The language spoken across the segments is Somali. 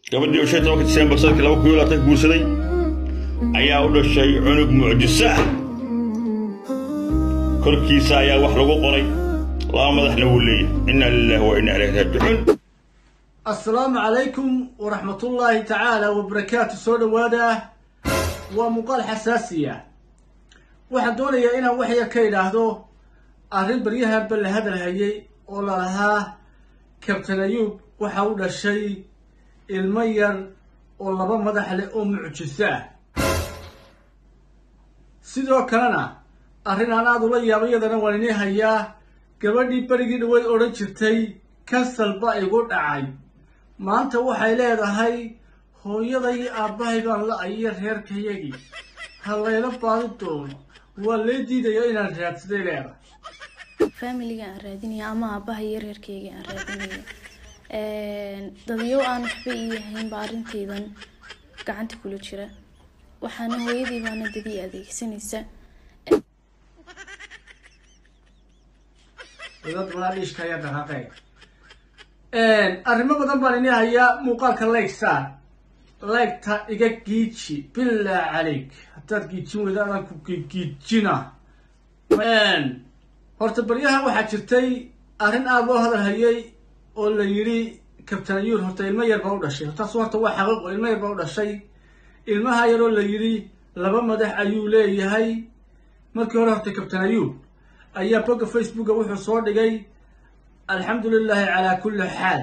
gabadhii oo shan tobanka disembar sanadkii laba kun iyo labaatan guursaday ayaa u dhashay cunug mucjiso ah korkiisa ayaa wax lagu qoray laba madaxna wuu leeyahay inna lillahi wa inna ilayhi raajicuun assalaamu calaykum waraxmatullaahi tacaala wabarakaatu soo dhowaada waa muuqaal xasaasiya waxaan doonayaa inaan wax yar ka idhaahdo arrin baryahanba la hadalhayay oo lalahaa kabtan ayuub waxa u dhashay ilmo yar oo laba madax leh oo mucjiso ah sidoo kalena arrin aan aada ula yaaba iyadana waan inii hayaa gabadhii berigii dhaweyd odhan jirtay kasal ba igu dhacay maanta waxay leedahay hooyaday aabbahay baan la-ay iyo reerkayagii ha layla baadi doono waa lee diidaya inaan raadsaday leedahay familiga aan raadinaya ama aabaha iyo reerkeyga aan raadinaya dadyo aan waxba ii yahayn baa arrintaydan gacanta kula jira waxaana hooyadii baana dadii adeegsanaysa dad banaadhiishka ayaa dhaqaaqay arrimo badan baan ini hayaa muuqaalka layg saar laygta iga giiji bilaa calayk haddaad giijin weyda adaan ku giijina horta baryahan waxaa jirtay arrin aada loo hadal hayay oo la yidhi kabtan ayuur horta ilmo yar baa u dhashay hortaasu horta waa xaqiiqo ilmo yar baa u dhashay ilmaha yaroo la yidhi laba madax ayuu leeyahay markii hore horta kabtan ayuub ayaa bogga facebooka wuxuu soo dhigay alxamdu lilaahi calaa kulli xaal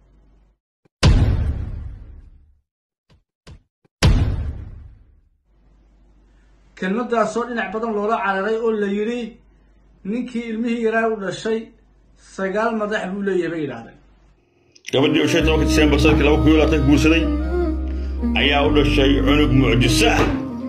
kelmadaasoo dhinac badan loola cararay oo la yidhi ninkii ilmihii yaraa u dhashay sagaal madax buu leeyahay bay yidhaahdeen gabadhii oo shan tobanka disembar sanadkii laba kun iyo labaatan guursaday ayaa u dhashay cunug mucjiso ah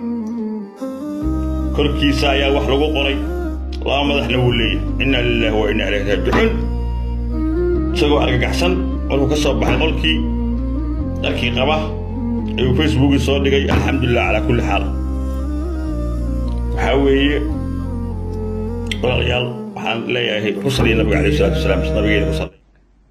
korkiisa ayaa wax lagu qoray laba madaxna wuu leeyahay inna lillahi wa inna ilayhi raajicuun isagoo argagaxsan markuu ka soo baxay qolkii dharkii qaba ayuu facebookii soo dhigay alxamdulilah calaa kulli xaal waxaa weeye walaalayaal waxaan leeyahay ku saliya nabiga alayh salatu wasalaam nabigeena ku saliy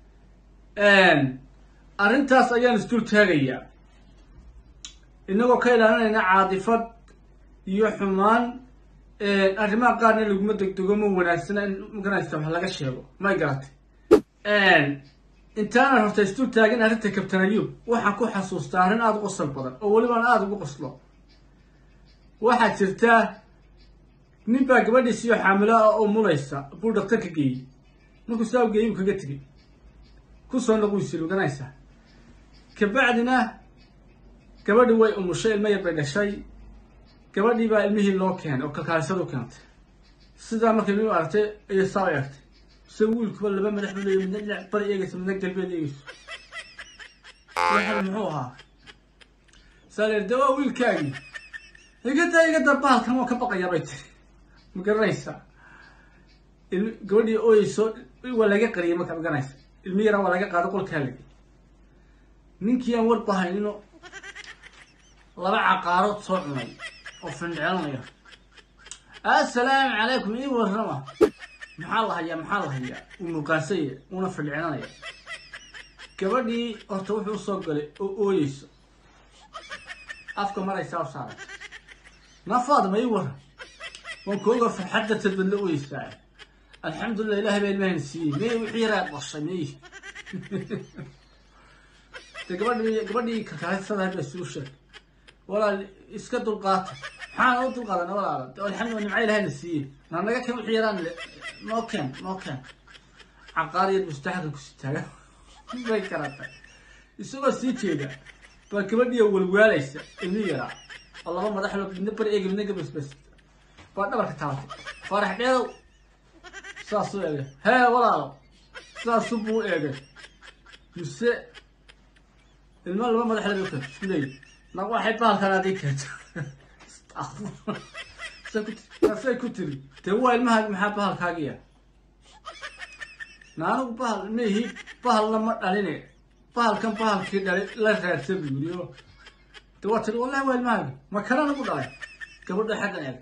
arrintaas ayaan isdul taagayaa inagoo ka ilaalinayna caadifad iyo xumaan arrimaha qaarna laguma degdego ma wanaagsana in maganaysta wax laga sheego may garatay intaanan horta isdul taagin arrinta kabtan ayuub waxaan ku xasuustaa arrin aada u qosol badan oo welibaan aada ugu qoslo waxaa jirtaa nin baa gabadhiisiyo xaamilo ah oo mulaysa buu dhaktarka geeyey markuu saa u geeyey buu kaga tegey kusoo noquysil oganaysaa kabacdina gabadhi way umushay ilmo yar bay dhashay gabadhii baa ilmihii loo keenay oo kalkaalisadu keentay sidaa markay ilmihi aragtay ayay saa u eegtay se wiilkuba laba madax buu leeyahy midna dhinac bari eegaysa midna galbeed eegayso waxan muxuu ahaa saa leer de waa wiilkaagii igada igada bahalkan waa ka baqayaa bay tiri ma garanaysaa ilmi gabadhii ooyeyso waa laga qariyay marka ma garanaysa ilmi yaraa waa laga qaado qolkaa lagi ninkii aan war bahaynino laba caqaarood soo cunay oo findheelanaya assalaamu calaykum ii warrama maxaa la hayaa maxaa la hayaa uu muuqaansaya uuna findheelanaya gabadhii horta wuxuu usoo galay oo ooyeyso afka maraysaa u saaray nafaada ma ii warram waan kooga farxadda tadbadla ooyeysaa alxamdulilah ilahay baa ilmahayna siiyey mey wixii yaraa dhashay mey de gabadhi gabadhii kalkaalisadahay baa isugu sheegay walaal iska dulqaata maxaan u dulqaadana walaala de alxamdulillah nimca ilahayna siiyey na naga keen wixii yaraan noo keen noo keen caqaar yar mustaxilka kusi taaga bay karatay isagoo sii jeeda baa gabadhiya walwaalaysa ilmi yaraa oo laba madaxlo midna bari eegi midna gabasbas baa dhabarka taabatay faarax dheedow saasuu eegay hee walaalo saasuu buu eegay mise ilmo laba madax laba ka isku leeyi na waxay bahalkan adii keento saasay ku tiri dee waa ilmahaagi maxaa bahalkaagiya na anigu bahal maihi bahalna ma dhaline bahalkan bahalkii dhalay la raadsa buu yiri oo de waa tiri wallahi waa ilmahaagi ma kana nagu dhalay gabadha xaggan eegay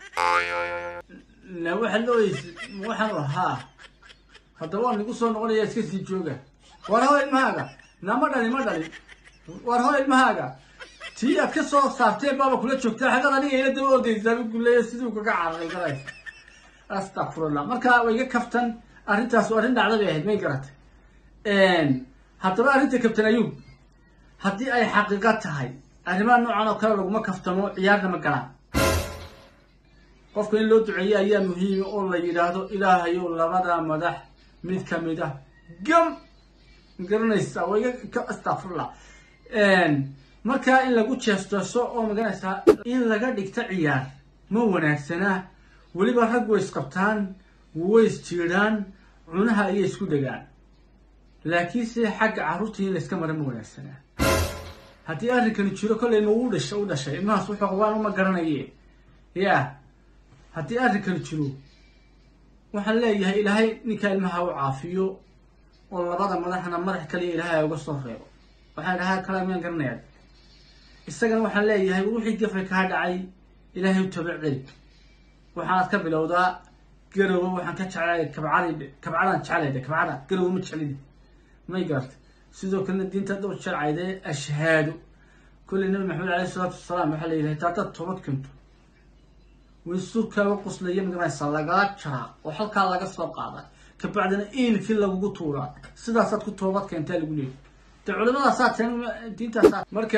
na waxa looyeysa waxaan ahaa hadda waa nagu soo noqonaya iska sii jooga war hawa ilmahaaga na ma dhalin ma dhalin war hoo ilmahaaga tii aad ka soo saarteen baaba kula joogtaa xagad aniga ila daba ordaysaa guleeya siduu kaga cararay garaysa astaqfirullah marka way iga kaftan arrintaas waa arrin dhacda bay ahayd may garatay haddaba arrinta kabtan ayuub haddii ay xaqiiqa tahay arrimaha noocan oo kale laguma kaftamo ciyaarna ma galaan qofka in loo duceeyo ayaa muhiima oo la yidhaahdo ilaahayow labada madax mid ka mid ah gam garanaysaa waa iga astaqfirullah markaa in lagu jeestooso oo maganaysaa in laga dhigto ciyaar ma wanaagsanaa weliba rag way isqabtaan way isjiidhaan cunaha ayay isku degaan laakiinse xagga carruurtii in layska mara ma wanaagsanaa haddii arrinkani jiro kollay ma uu dhasha u dhashay ilmahaas wuxuu qabaan uma garanaye ya haddii arrinkani jiro waxaan leeyahay ilaahay ninkaa ilmaha u caafiyo oo labada madaxna madax kaliya ilaahay uga soo reebo waxaan dhahaa kala miyaan garanayaa isagana waxaan leeyahay wixii gafay kaa dhacay ilaahay u tabic celi waxaanaad ka bilowdaa garowe waxaan ka jeclay kabcad kabcadaan jeclayde kabcada garowe ma jeclidi may garata sidoo kalena diinta dhow sharcayde ashhaado kulli nabi maxamed alayhi salaatu wasalaam waxaa la yidhahay taadaad toobad keento waysurkaaga quslaya magaranaysa lagaa jaraa oo halkaa laga soo qaada kabacdina iilkii lagugu tuuraa sidaasaad ku toobad keentaa lagu leeyahy de culimadaasaa teen diintaasaa marka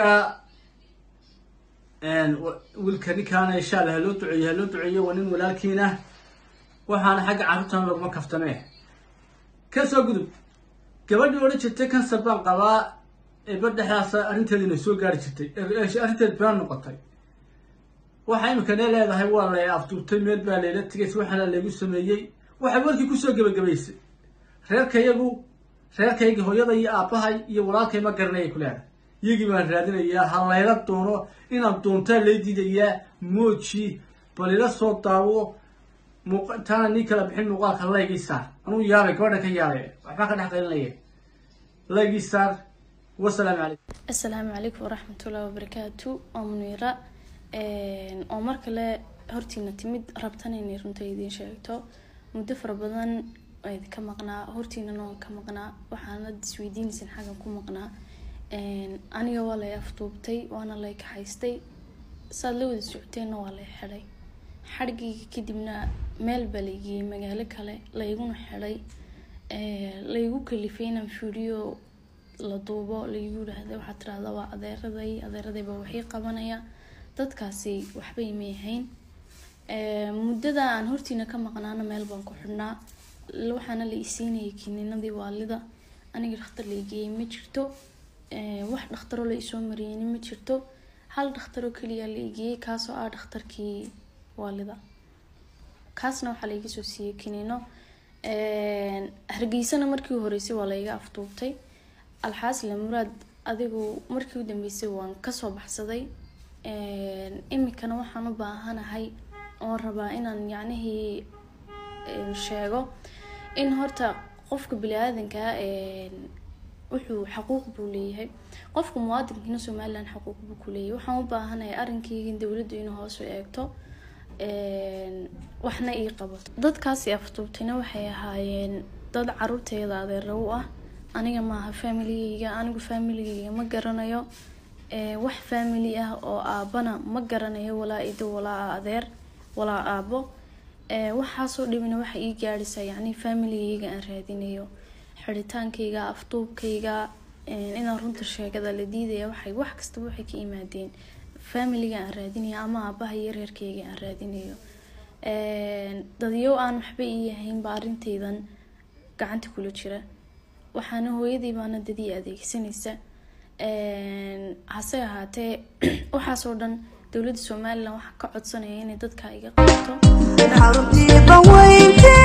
wiilka ninkaana insha allah haloo duceeyo haloo duceeyo waa nin walaalkiina waxaana xagga carruurtana laguma kaftamee ka soo gudub gabadhii odhan jirtay kansar baan qabaa eeba dhexdaasa arrinteediina soo gaari jirtay arrinteed baan noqotay waxa imika nee leedahay waa la afduubtay meel baa layla tegay waxaana laygu sameeyey waxay warkii kusoo gebagabaysay reerkayagu reerkayga hooyada iyo aabbahay iyo walaalkay ma garanayay ku leedahay iyagii baan raadinayaa ha layla doono inaan doontaa lay diidayaa mooji bal ila soo daawo taana nii kala bixin muuqaalka laygii saar anuu yaabay gabadha ka yaabay waxbaa ka dhex qaylinaya laygii saar wasalaamu calaykum asalaamu calaykum waraxmatullahi wabarakaatu waa muniira oo mar kale hortiina timid rabtan inay runta idiin sheegto muddo fara badan idinka maqnaa hortiinana waan ka maqnaa waxaana isweydiinaysan xaggan ku maqnaa aniga waa lay afduubtay waana lay kaxaystay saad la wada socoteenna waa lay xidhay xadhigayga kadibna meel baa laygeeyey magaalo kale layguna xidhay laygu kalifay inaan fiidiyo la duubo laygu yidhaahda waxaad tirahda waa adeeraday adeeraday baa waxii qabanaya dadkaasi waxba imay ahayn muddada aan hortiina ka maqnaana meel baan ku xidhnaa waxaana la isiinayay kiniinadii waalida aniga dhakhtar laygeeyey ma jirto wax dhakhtaroo la isoo mariyeyni ma jirto hal dhakhtaroo keliya la igeeyey kaasoo ah dhakhtarkii waalida kaasna waxaa laiga soo siiyey kiniino hargeysana markii horeysay waa laiga afduubtay alxaasila muraad adigu markii u dambeysay waan kasoo baxsaday imikana waxaan u baahanahay oon rabaa inaan yacnihii sheego in horta qofka bili-aadankaa wuxuu xaquuq buu leeyahay qofka muwaadinkiina somalilan xaquuq buu ku leeyahay waxaan u baahanahay arrinkayga in dowladdu inuu hoos u eegto waxna ii qabato dadkaasi afduubtayna waxay ahaayeen dad caruurteeda adeera u ah aniga maaha familigeyga anigu familigeyga ma garanayo wax family ah oo aabana ma garanayo walaa ido walaa adeer walaa aabo waxaasoo dhibina waxa ii gaadhaysaa yacni familigeyga aan raadinayo xidhitaankayga afduubkayga inaan runta sheegada la diidaya waxay wax kastaba waxay ka imaadeen familiga aan raadinayo ama aabaha iyo reerkayga aan raadinayo dadyow aan waxba ii ahaynba arrintaydan gacanta kula jira waxaana hooyadii baana dadii adeegsanaysa hase ahaatee waxaasoo dhan dowladda somalilan waxaa ka codsanaya inay dadka iga qabato xaruntii banweynti